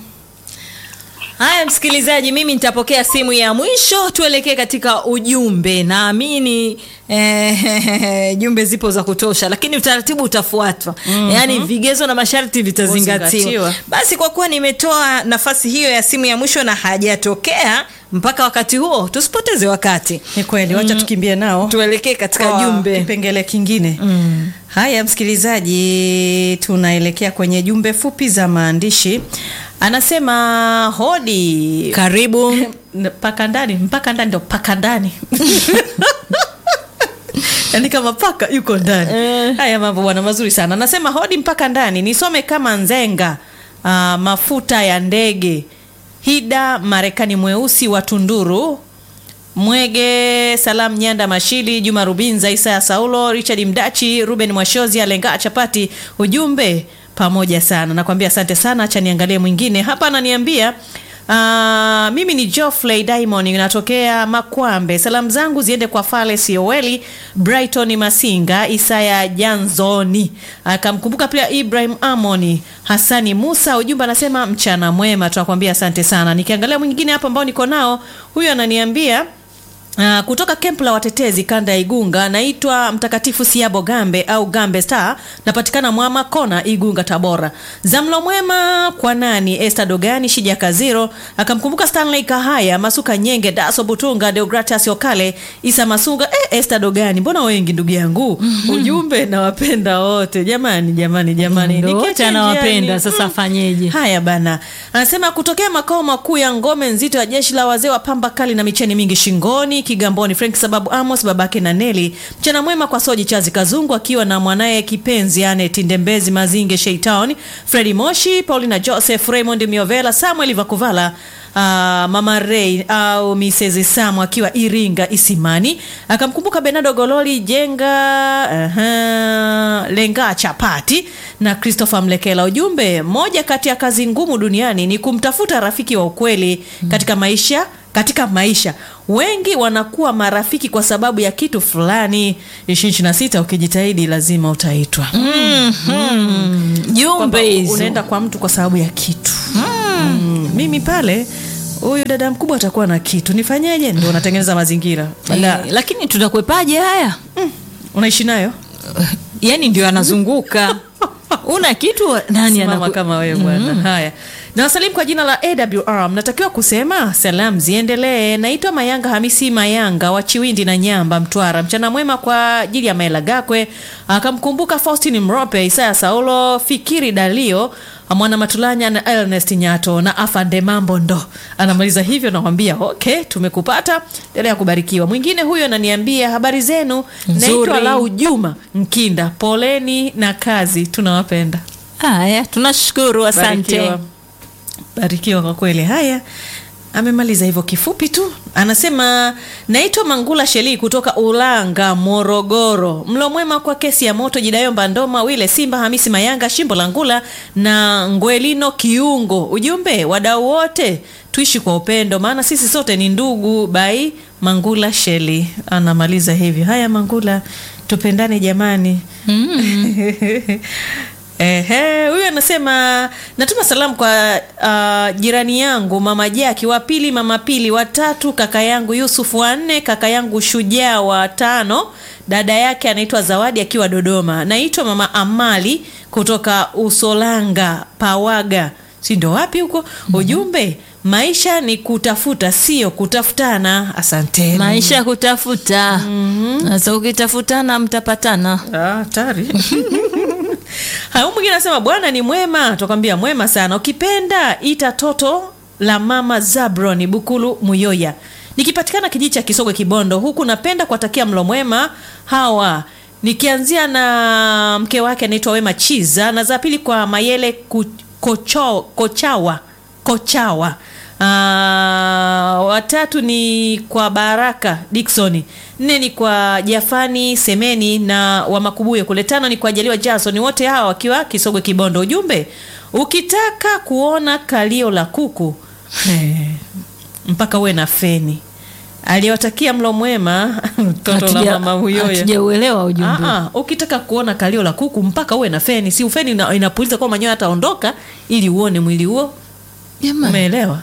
haya msikilizaji mimi nitapokea simu ya mwisho tuelekee katika ujumbe naamini eh, jumbe zipo za kutosha lakini utaratibu utafuatwa mm-hmm. yaani vigezo na masharti vitazingatiwa Kuzingatiwa. basi kwa kuwa nimetoa nafasi hiyo ya simu ya mwisho na hajatokea mpaka wakati huo tusipoteze wakati ni kweli wacha tukimbie nao tuelekee katika kwa jumbe kipengele kingine mm. haya msikilizaji tunaelekea kwenye jumbe fupi za maandishi anasema hodi karibu mpaka ndani mpaka ndani ndo paka ndani yaani kama paka yuko ndani haya mambo bwana mazuri sana anasema hodi mpaka ndani nisome kama nzenga uh, mafuta ya ndege hida marekani mweusi wa tunduru mwege salam nyanda mashili juma rubinza isaya saulo richard mdachi ruben mwashozi alenga chapati ujumbe pamoja sana nakwambia asante sana acha niangalie mwingine hapa ananiambia Uh, mimi ni Geoffrey Diamond natokea Makwambe. Salamu zangu ziende kwa Fale Sioweli, Brighton Masinga, Isaya Janzoni. Akamkumbuka pia Ibrahim Amoni, Hasani Musa. Ujumbe anasema mchana mwema, tunakwambia asante sana. Nikiangalia mwingine hapa ambao niko nao, huyu ananiambia Uh, kutoka kempu la watetezi kanda ya Igunga naitwa Mtakatifu Siabo Gambe au Gambe Star, napatikana Mwama Kona, Igunga, Tabora. Zamlo mwema kwa nani? Esther Dogani, Shija Kaziro, akamkumbuka Stanley Kahaya, Masuka Nyenge, Daso Butunga, Deogratias Okale, Isa Masunga. Eh, Esther Dogani, mbona wengi ndugu yangu? Ujumbe nawapenda wote jamani, jamani, jamani, Ndo wote Nikiacha anawapenda, njiani, sasa mm. afanyeje? Haya bana, anasema kutokea makao makuu ya ngome nzito ya jeshi la wazee wa pamba kali na micheni mingi shingoni Kigamboni, Frank sababu Amos babake na Neli. Mchana mwema kwa Soji Chazi Kazungu akiwa na mwanaye kipenzi Anet Ndembezi Mazinge Sheitown, Fredi Moshi, Paulina Joseph, Raymond Miovela, Samuel Vakuvala mama Ray au Mrs. Sam akiwa Iringa Isimani, akamkumbuka Bernardo Gololi Jenga aha, Lenga Chapati na Christopher Mlekela. Ujumbe, moja kati ya kazi ngumu duniani ni kumtafuta rafiki wa ukweli katika maisha katika maisha wengi wanakuwa marafiki kwa sababu ya kitu fulani. ishirini na sita ukijitahidi lazima utaitwa. Kwamba jumbe hizo unaenda kwa mtu kwa sababu ya kitu mm. Mimi pale huyu dada mkubwa atakuwa na kitu, nifanyeje? Ndio unatengeneza mazingira Bala, eh, lakini tunakwepaje haya unaishi nayo yani ndio anazunguka una kitu nani Simama anaku... kama wewe bwana. Haya, na wasalimu kwa jina la AWR. Mnatakiwa kusema salamu ziendelee. Naitwa Mayanga Hamisi Mayanga wa Chiwindi na Nyamba, Mtwara. Mchana mwema kwa ajili ya Maela Gakwe, akamkumbuka Faustin Mrope, Isaya Saulo, Fikiri Dalio, Mwana Matulanya na Ernest Nyato na Afande Mambo ndo anamaliza hivyo. Namwambia okay, tumekupata, endelea kubarikiwa. Mwingine huyo ananiambia habari zenu, naitwa Nzuri. Lau Juma Mkinda, poleni na kazi, tunawapenda. haya tunashukuru asante Barikiwa. Barikiwa kwa kweli. Haya, amemaliza hivyo kifupi tu. Anasema naitwa Mangula Sheli kutoka Ulanga, Morogoro. Mlo mwema kwa kesi ya moto Jidayo Mbandoma, Wile Simba, Hamisi Mayanga, Shimbo Langula na Ngwelino Kiungo. Ujumbe, wadau wote tuishi kwa upendo, maana sisi sote ni ndugu. Bai Mangula Sheli anamaliza hivyo. Haya Mangula, tupendane jamani. Ehe, huyu anasema natuma salamu kwa uh, jirani yangu mama Jaki wa pili, mama Pili wa tatu, kaka yangu Yusuf wa nne, kaka yangu Shujaa wa tano, dada yake anaitwa Zawadi akiwa Dodoma. Naitwa mama Amali kutoka Usolanga Pawaga, si ndo wapi huko? Ujumbe, maisha ni kutafuta, sio kutafutana. Asanteni. maisha ya kutafuta sasa ukitafutana mtapatana Ah, hatari. Haya, mwingine anasema bwana ni mwema, tukwambia mwema sana. Ukipenda ita toto la mama Zabron Bukulu Muyoya, nikipatikana kijiji cha Kisogwe Kibondo huku. Napenda kuwatakia mlo mwema hawa nikianzia na mke wake anaitwa Wema Chiza, na za pili kwa Mayele Ku- Kocho, Kochawa Kochawa. Ah, watatu ni kwa Baraka Dickson, nne ni kwa Jafani Semeni na wa Makubuye kule, tano ni kwa Jaliwa Jason, wote hawa wakiwa Kisogwe Kibondo. Ujumbe, ukitaka kuona kalio la kuku eh, mpaka uwe na feni. Aliwatakia mlo mwema toto la Hatuja- mama huyoya. hatujauelewa ujumbe Ah, ah, ukitaka kuona kalio la kuku mpaka uwe na feni, si ufeni ina- inapuliza kwa manyoya ataondoka, ili uone mwili huo. Jamani. Umeelewa?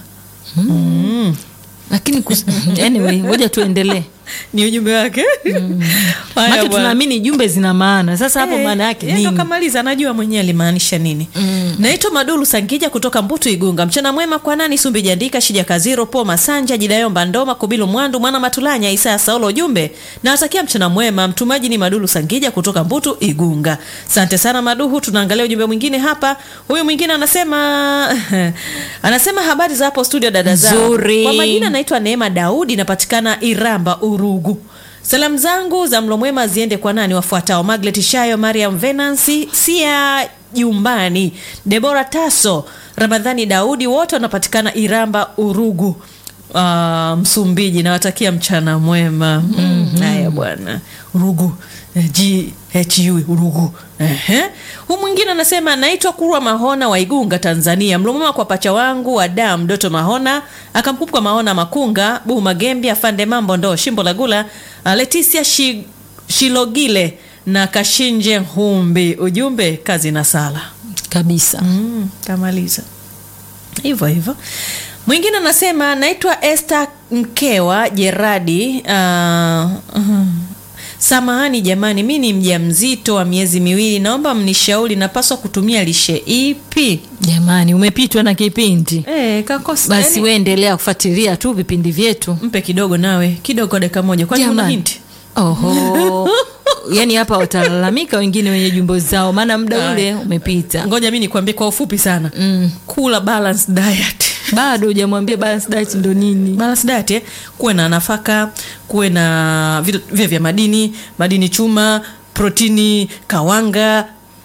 Mm. lakini kus- anyway ngoja tuendelee Ni ujumbe wake. Haya maana bwana. tunaamini jumbe zina maana sasa hapo Eh, maana yake yeye ndo nini kamaliza, anajua mwenyewe alimaanisha nini. Naitwa Madulu Sangija kutoka Mbutu Igunga. Mchana mwema kwa nani Sumbi Jandika, Shija Kaziro, Po Masanja, Jidayomba Ndoma, Kubilu Mwandu, Mwana Matulanya, Isaya Saulo. Ujumbe nawatakia mchana mwema. Mtumaji ni Madulu Sangija kutoka Mbutu Igunga. Asante sana Maduhu. Tunaangalia ujumbe mwingine hapa. Huyu mwingine anasema anasema habari za hapo studio dada zangu. Nzuri. Kwa majina naitwa Neema Daudi, napatikana Iramba Urugu. Salamu zangu za mlo mwema ziende kwa nani wafuatao: Maglet Shayo, Mariam Venancy, Sia Jumbani, Debora Taso, Ramadhani Daudi, wote wanapatikana Iramba Urugu, uh, Msumbiji. Nawatakia mchana mwema. Mm, Haya bwana, Urugu eh, GHU Urugu. Ehe. Huu mwingine anasema naitwa Kurwa Mahona wa Igunga, Tanzania. Mlo mwema kwa pacha wangu wa damu Doto Mahona, akamkumbuka Mahona Makunga, Buhu Magembi, Afande Mambo Ndo, Shimbo Lagula, uh, Leticia Shi, Shilogile na Kashinje Humbi. Ujumbe kazi na sala. kabisa Mm, kamaliza hivyo hivyo. Mwingine anasema naitwa Esther Mkewa Jeradi. Uh, uh, samahani jamani, mi ni mjamzito wa miezi miwili, naomba mnishauri napaswa kutumia lishe ipi? jamani umepitwa na kipindi Eh, kakosa basi yani, we endelea kufuatilia tu vipindi vyetu mpe kidogo nawe kidogo, dakika moja, kwani una Jamani. hinti? oho yaani hapa watalalamika wengine wenye jumbo zao maana muda ule umepita Ngoja mi nikwambie kwa ufupi sana. Mm. Kula balanced diet bado hujamwambia balance diet ndo nini balance diet eh? kuwe na nafaka kuwe na vitu vile vya madini madini chuma protini kawanga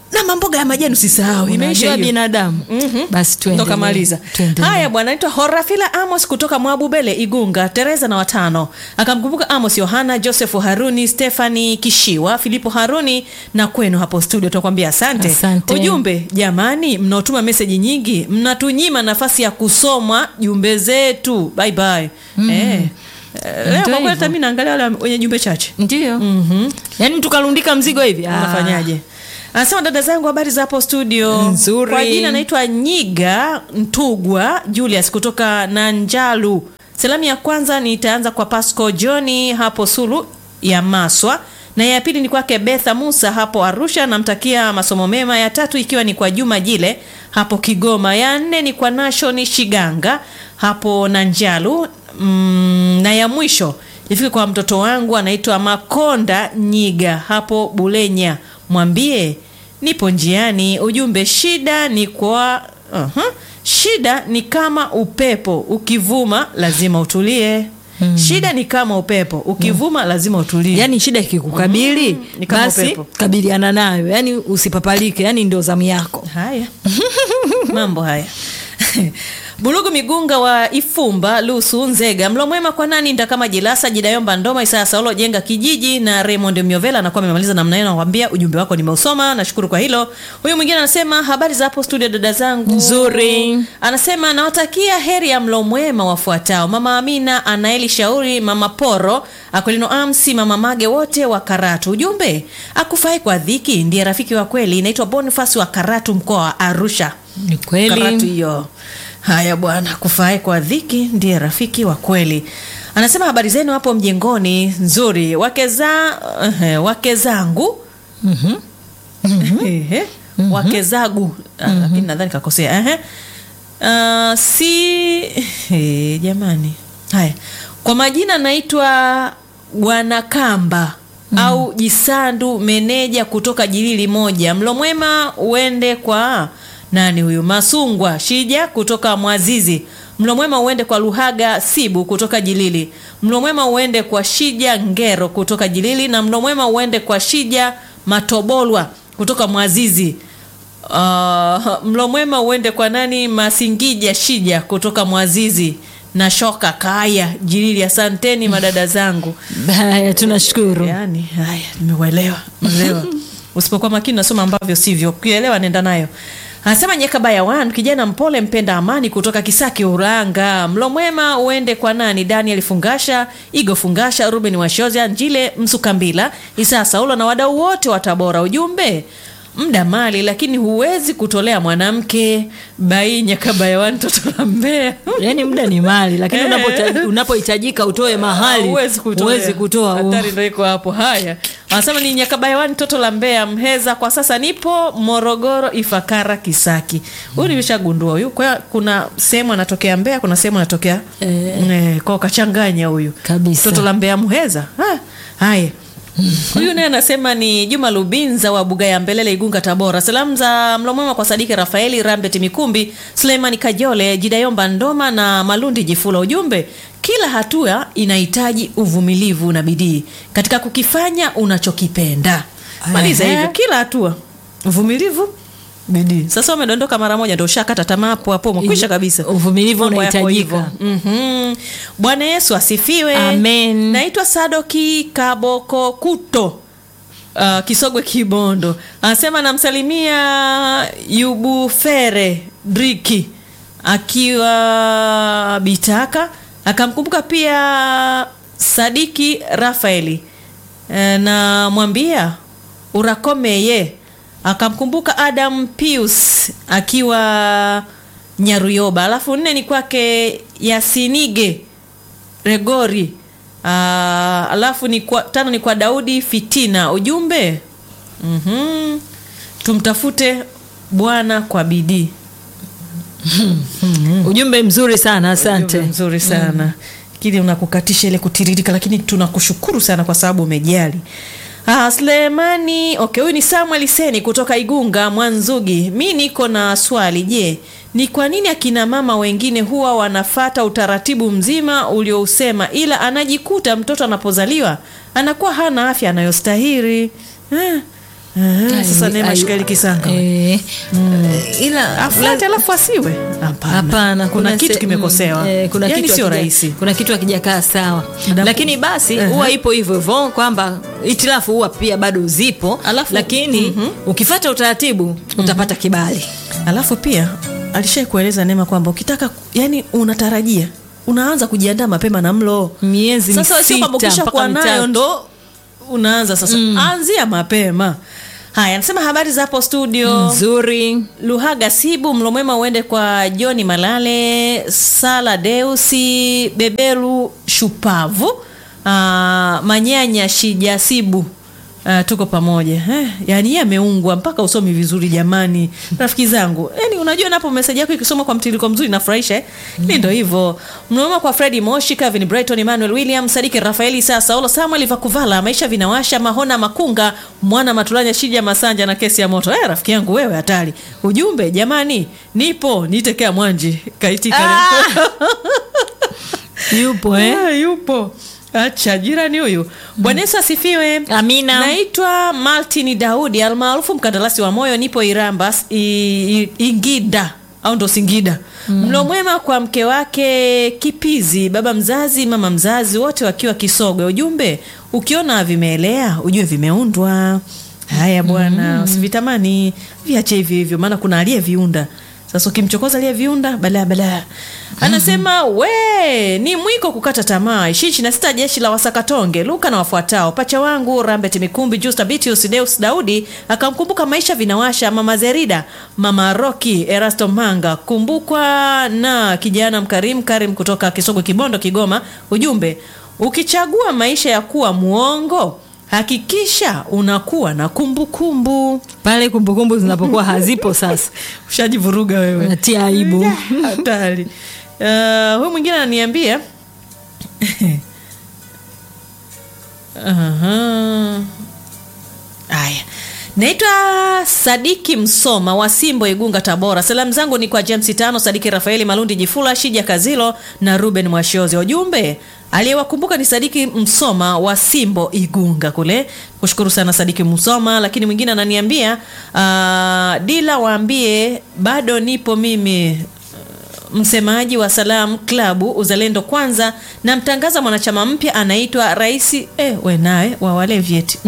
na mamboga ya majani usisahau imeisha Unajua hiyo binadamu basi ndo tuendelee. kamaliza Tuendelee. haya bwana naitwa horafila amos kutoka mwabubele igunga tereza na watano akamkumbuka amos yohana josefu haruni stefani kishiwa filipo haruni na kwenu hapo studio tunakwambia asante. Asante. ujumbe jamani mnaotuma meseji nyingi mnatunyima nafasi ya kusomwa jumbe zetu bye bye eh. Eh, leo kwa kweli hivyo. hata mi naangalia wale wenye jumbe chache ndio yaani tukalundika mzigo hivi Ah. unafanyaje anasema dada zangu habari za hapo studio Nzuri. kwa jina naitwa nyiga ntugwa julius kutoka nanjalu salamu ya kwanza nitaanza kwa pasco johni hapo sulu ya maswa na ya pili ni kwake betha musa hapo arusha namtakia masomo mema ya tatu ikiwa ni kwa juma jile hapo kigoma ya nne ni kwa nashoni shiganga hapo nanjalu mm, na ya mwisho ifike kwa mtoto wangu anaitwa makonda nyiga hapo bulenya mwambie nipo njiani ujumbe shida ni kwa uh-huh. shida ni kama upepo ukivuma lazima utulie mm. shida ni kama upepo ukivuma mm. lazima utulie yaani shida ikikukabili Mm, ni kama basi upepo. kabiliana nayo yaani usipapalike yaani ndio zamu yako haya mambo haya bulugu migunga wa ifumba lusu nzega mlo mwema kwa nani ndakama jilasa jidayomba ndoma isaya saulo jenga kijiji na raymond miovela anakuwa amemaliza namna hiyo nakwambia ujumbe wako nimeusoma nashukuru kwa hilo huyu mwingine anasema habari za hapo studio dada zangu Nzuri. anasema nawatakia heri ya mlo mwema wafuatao mama amina anaeli shauri mama poro akolino amsi mama mage wote wa karatu ujumbe akufai kwa dhiki ndiye rafiki wa kweli inaitwa bonifasi wa karatu mkoa wa arusha ni karatu kweli hiyo haya bwana kufae kwa dhiki ndiye rafiki wa kweli anasema habari zenu hapo mjengoni nzuri wake za uh, wake zangu Ehe. wake zagu Ah, lakini nadhani kakosea Ehe. Ah, si eh, jamani haya kwa majina naitwa bwanakamba au jisandu meneja kutoka jilili moja mlo mwema uende kwa nani huyu masungwa shija kutoka mwazizi mlo mwema uende kwa luhaga sibu kutoka jilili mlo mwema uende kwa shija ngero kutoka jilili na mlo mwema uende kwa shija matobolwa kutoka mwazizi Uh, mlo mwema uende kwa nani masingija shija kutoka mwazizi na shoka kaya jilili asanteni madada zangu haya tunashukuru yani haya nimeuelewa umeelewa usipokuwa makini nasoma ambavyo sivyo ukielewa nenda nayo anasema nyekabaya wan kijana mpole mpenda amani kutoka kisaki uranga mlo mwema uende kwa nani daniel fungasha igo fungasha ruben washozia njile msukambila isaa saulo na wadau wote wa tabora ujumbe mda mali lakini huwezi kutolea mwanamke bai nyakabaya wan toto la mbea yaani muda ni mali lakini Eh. unapota- unapohitajika utoe mahali huwezi kutoa, huwezi kutoa hatari ndo iko hapo haya anasema ni nyakabayawani toto la mbea mheza kwa sasa nipo morogoro ifakara kisaki huyu nimeshagundua huyu kwa hiyo kuna sehemu anatokea mbea kuna sehemu anatokea Eh. eh, kwao kachanganya huyu Kabisa. toto la mbea mheza Ah, haya huyu naye anasema ni juma lubinza wa buga ya mbelele igunga tabora salamu za mlomwema kwa sadiki rafaeli rambet mikumbi suleimani kajole jidayomba ndoma na malundi jifula ujumbe kila hatua inahitaji uvumilivu na bidii katika kukifanya unachokipenda maliza Ehe. hivyo kila hatua uvumilivu bidii sasa umedondoka mara moja ndo ushakata tamaa hapo hapo umekwisha kabisa Uvumilivu Mambo yako unahitajika. hivyo. Mhm. bwana yesu asifiwe Amen. naitwa sadoki kaboko kuto uh, kisogwe kibondo anasema namsalimia yubufere driki akiwa bitaka akamkumbuka pia sadiki rafaeli e, namwambia urakomeye akamkumbuka adam pius akiwa nyaruyoba alafu nne ni kwake yasinige Gregori. Uh, alafu ni kwa, tano ni kwa Daudi Fitina. Ujumbe mm-hmm. tumtafute Bwana kwa bidii. ujumbe mzuri sana asante Ujumbe mzuri sana kile unakukatisha ile kutiririka, lakini tunakushukuru sana kwa sababu umejali. Ah, Sulemani, okay, huyu ni Samuel Seni kutoka Igunga Mwanzugi. Mi niko na swali, je, ni kwa nini akina mama wengine huwa wanafata utaratibu mzima uliousema, ila anajikuta mtoto anapozaliwa anakuwa hana afya anayostahili? Eh, Eh, sasa Ai- Neema ai- Shikaeli Kisanga eh, ila afuate alafu asiwe hapana Hapana, kuna kitu se- kimekosewa mm, eh, kuna yani kitu sio hakija- rahisi kuna kitu hakijakaa sawa Mdapo- lakini basi Ehe. huwa ipo hivyo hivyo kwamba itilafu huwa pia bado zipo Alafu- lakini ukifata utaratibu utapata kibali alafu pia alishai kueleza Neema kwamba ukitaka yani unatarajia unaanza kujiandaa mapema na mlo Miezi sasa sio kwamba misita ukishakuwa mpaka nayo mitatu. ndo unaanza sasa anzia mapema haya anasema habari za hapo studio nzuri luhaga sibu mlo mwema uende kwa joni malale sala deusi beberu shupavu uh, manyanya shijasibu Uh, tuko pamoja eh, yani yeye ameungwa mpaka usomi vizuri jamani rafiki zangu yani unajua napo meseji yako ikisoma kwa mtiririko mzuri nafurahisha eh? ni ndo hivyo mnaoma kwa fredi moshi kevin brighton emmanuel william sadiki rafaeli sasa olo samuel vakuvala maisha vinawasha mahona makunga mwana matulanya shija masanja na kesi ya moto eh, rafiki yangu wewe hatari ujumbe jamani nipo nitekea mwanji kaitika yupo eh? Ah, yupo acha jirani huyu bwana yesu asifiwe Amina. naitwa maltin daudi almaarufu mkandarasi wa moyo nipo iramba i, i, ingida au ndo singida mm. mlo mwema kwa mke wake kipizi baba mzazi mama mzazi wote wakiwa kisogwe ujumbe ukiona vimeelea ujue vimeundwa haya bwana mm. usivitamani viache hivyo hivyo maana kuna aliyeviunda sasa ukimchokoza aliyeviunda balaa balaa anasema we ni mwiko kukata tamaa ishirini na sita jeshi la wasakatonge luka na wafuatao pacha wangu rambet mikumbi justa bitius deus daudi akamkumbuka maisha vinawasha mama zerida mama roki erasto manga kumbukwa na kijana mkarimu karim kutoka kisogo kibondo kigoma ujumbe ukichagua maisha ya kuwa muongo hakikisha unakuwa na kumbukumbu pale kumbukumbu zinapokuwa hazipo sasa ushajivuruga wewe natia aibu hatari uh, huyu mwingine ananiambia Aha. haya naitwa sadiki msoma wa simbo igunga tabora salamu zangu ni kwa james tano sadiki rafaeli malundi jifula shija kazilo na ruben mwashozi ujumbe aliyewakumbuka ni sadiki msoma wa simbo igunga kule kushukuru sana sadiki msoma lakini mwingine ananiambia uh, dila waambie bado nipo mimi msemaji wa Salam Klabu Uzalendo Kwanza na mtangaza mwanachama mpya anaitwa Raisi eh, we naye wa wale vyeti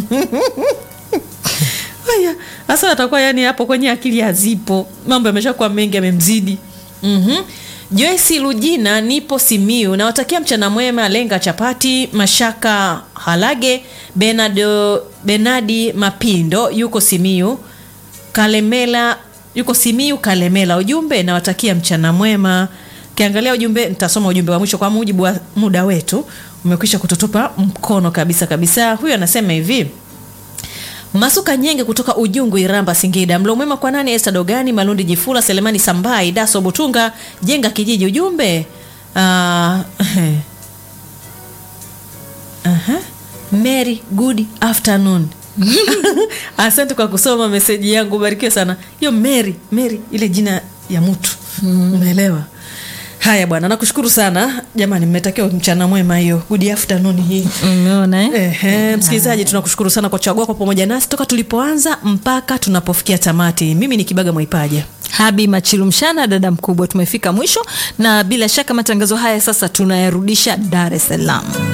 haya hasa atakuwa yani hapo kwenye akili hazipo mambo yameshakuwa mengi yamemzidi mm-hmm. Joyce Lujina nipo Simiu nawatakia mchana mwema lenga chapati mashaka halage Benado, Benadi Mapindo yuko Simiu Kalemela yuko Simiu Kalemela. Ujumbe nawatakia mchana mwema. Kiangalia ujumbe, nitasoma ujumbe wa mwisho kwa mujibu wa muda wetu umekwisha kututupa mkono kabisa kabisa. Huyu anasema hivi Masuka Nyenge kutoka Ujungu, Iramba, Singida. Mlo mwema kwa nani? Esta Dogani, Malundi Jifula, Selemani Sambai, Daso Butunga, Jenga Kijiji. Ujumbe uh, uh Mary, good afternoon. Asante kwa kusoma meseji yangu, barikiwe sana. Hiyo Mary, Mary ile jina ya mtu umeelewa? Haya bwana, nakushukuru sana jamani, mmetakiwa mchana mwema. Hiyo good afternoon hii umeona eh? Ehe, msikilizaji, tunakushukuru sana kwa kuchagua kwa pamoja nasi toka tulipoanza mpaka tunapofikia tamati. Mimi ni Kibaga Mwaipaja. Habi Machilu Mshana, dada mkubwa, tumefika mwisho na bila shaka matangazo haya sasa tunayarudisha Dar es Salaam.